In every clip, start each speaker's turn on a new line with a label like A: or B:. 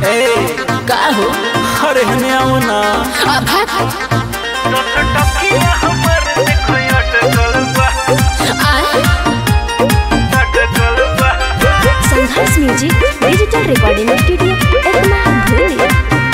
A: ए
B: का हो
A: अरे हने आओ ना
B: आ भाग आए
C: Sangharsh music digital recording studio Ekma भूली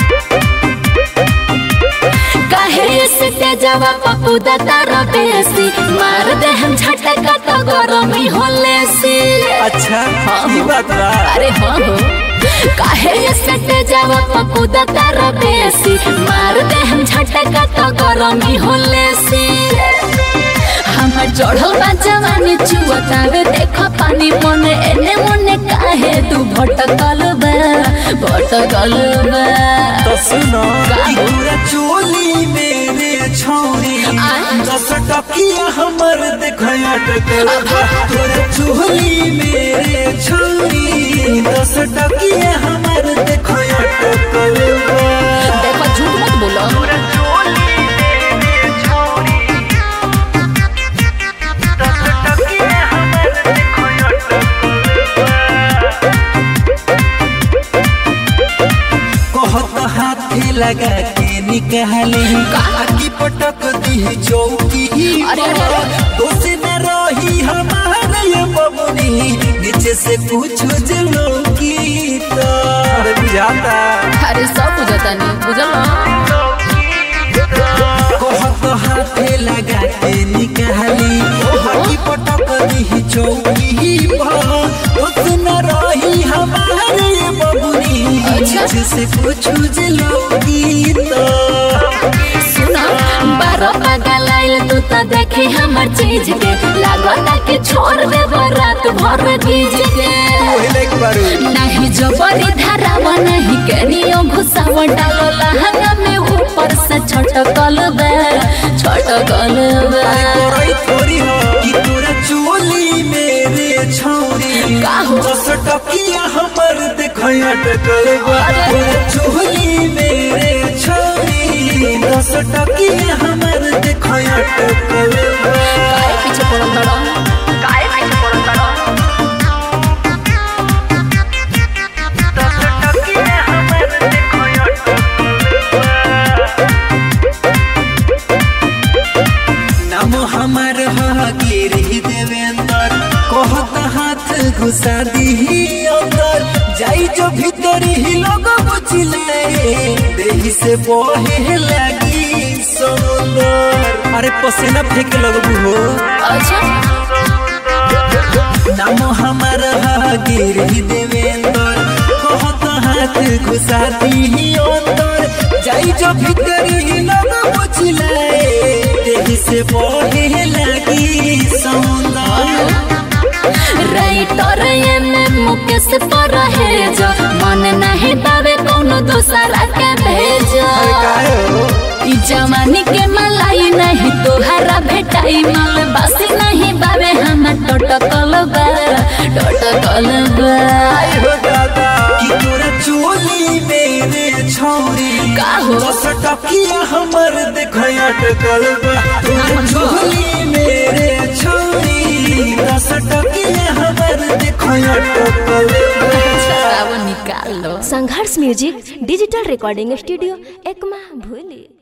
B: काहे से तेजवा पप्पू तारा बेसी मार दे हम झटका तो गरमी होले से
A: अच्छा ई बात बा
B: अरे हाँ हो काहे से तेजवा पप्पू तारा बेसी मार दे हम झटका तो गरमी होले से हमर चढ़ल बा जवानी चुअतावे देख पानी मने एने मने काहे तू भटकल बा भटकल बा
A: तो सुनो
B: का
A: ई
B: हो?
A: पूरा चोली मेरे छौरी
B: आय।
A: दस टकिया हमर देखो अटकल बा तोरा चोली मेरे छौरी दस टकिया हमर देखो अटकल बा
B: देखो झूठ मत बोलो
A: कहत हाथे लगा के निकाले आकी पटक दी चौकी
B: अरे, अरे, अरे।
A: दोषी न रही हमारे ये बबुनी नीचे से पूछो जलो की अरे बुझाता
B: अरे सब बुझता नहीं बुझल ना?
A: कहत हाथे लगा के निकाली आकी पटक दी चौकी दोषी न रही हमारे ये बबुनी
B: अच्छा।
A: नीचे से पूछो जलो की
B: सुना बारह पागल आइल तू तो देखे हमर चीज के लागता के छोड़ दे रात भर गीज के नहीं जबरी धरावा नहीं कनियो घुसावा डालो लहंगा में ऊपर से छटकल बे छटकल बे
A: करई थोड़ी हो कि तोरा चोली मेरे छौरी
B: का हो?
A: दस टकिया हमर देखय अटकल बा तोरा चोली मेरे छौरी दस टकिया हमर देखय अटकल बा
B: काहे पीछे पड़ल बड़ा काहे पीछे पड़ल बड़ा
A: नाम हमर हा गिरी देवेंद्र कहत हाथ घुसा दी अंदर जाई जो भीतर ही लोग बुझले देही से बहे लगी समुंदर अरे पसीना फेंके लगबू हो
B: अच्छा
A: नाम हमर हा गिरी देवेंद्र कहत हाथ घुसा दी अंदर जाई जो भीतर ही लोग बुझले देही से बहे लगी समुंदर
B: राइटर एमे मुकेश पर है जो मन नहीं पावे कोनो दूसरा के भेजो ई जवानी के मलाई नहीं तोहरा भेटाई माल बासी नहीं बावे हम टटकल बा टटकल बा
A: हो दादा कि तोरा चोली मेरे छौरी
B: का हो?
A: दस टकिया हमर देखय अटकल बा तोरा चोली मेरे छौरी दस टकिया हमर देखय अटकल बा
B: अब निकाल लो
C: Sangharsh music digital recording studio Ekma भूली